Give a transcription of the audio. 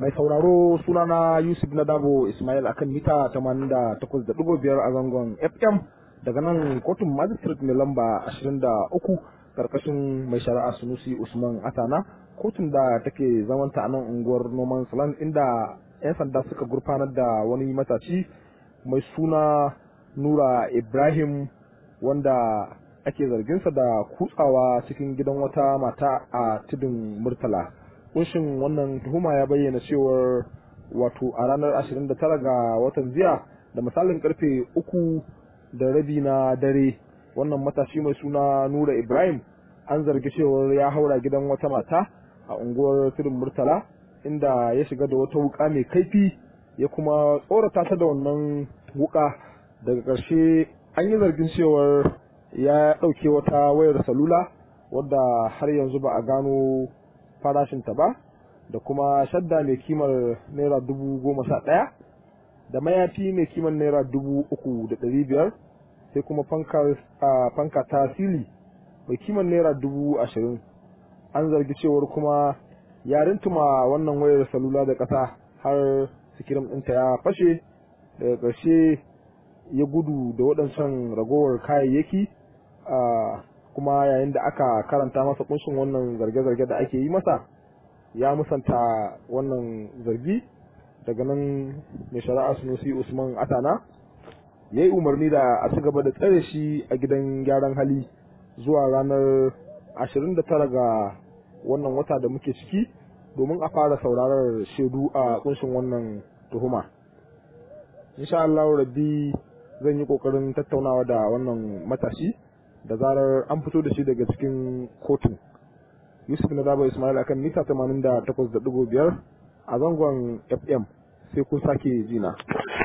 Mai sauraro sunana Yusuf Nadabo Ismail akan mita 88.5 a zangon FM daga nan kotun magistrate mai lamba 23 karkashin mai shari'a Sunusi Usman Atana kotun da take zamanta a nan unguwar Noman Salan inda 'yan sanda suka gurfanar da wani matashi mai suna Nura Ibrahim wanda ake zarginsa da kutsawa cikin gidan wata mata a tudun Murtala. kunshin wannan tuhuma ya bayyana cewar wato a ranar 29 ga watan jiya da misalin karfe uku da rabi na dare wannan matashi mai suna nura ibrahim an zargi cewar ya haura gidan wata mata a unguwar tudun murtala inda ya shiga da wata wuka mai kaifi ya kuma tsorata ta da wannan wuka daga ƙarshe an yi zargin cewar ya ɗauke wata wayar salula wadda har yanzu ba a gano farashinta ba da kuma shadda mai kimar naira dubu goma sha ɗaya da mayafi mai kimar naira dubu uku da ɗari biyar sai kuma fanka ta sili mai kimar naira dubu ashirin an zargi cewar kuma ya rintuma wannan wayar salula da ƙasa har sikirim ɗinta ya fashe daga ƙarshe ya gudu da waɗancan ragowar kayayyaki kuma yayin da aka karanta masa kunshin wannan zarge-zarge da ake yi masa ya musanta wannan zargi daga nan mai shari'a sunusi usman atana ya yi umarni da a ci gaba da tsare shi a gidan gyaran hali zuwa ranar 29 ga wannan wata da muke ciki domin a fara saurarar shaidu a kunshin wannan tuhuma insha Allah rabbi zan yi kokarin tattaunawa da wannan matashi da zarar an fito da shi daga cikin kotun yusuf na zaba ismail akan mita 88.5 a zangon fm sai ku sake jina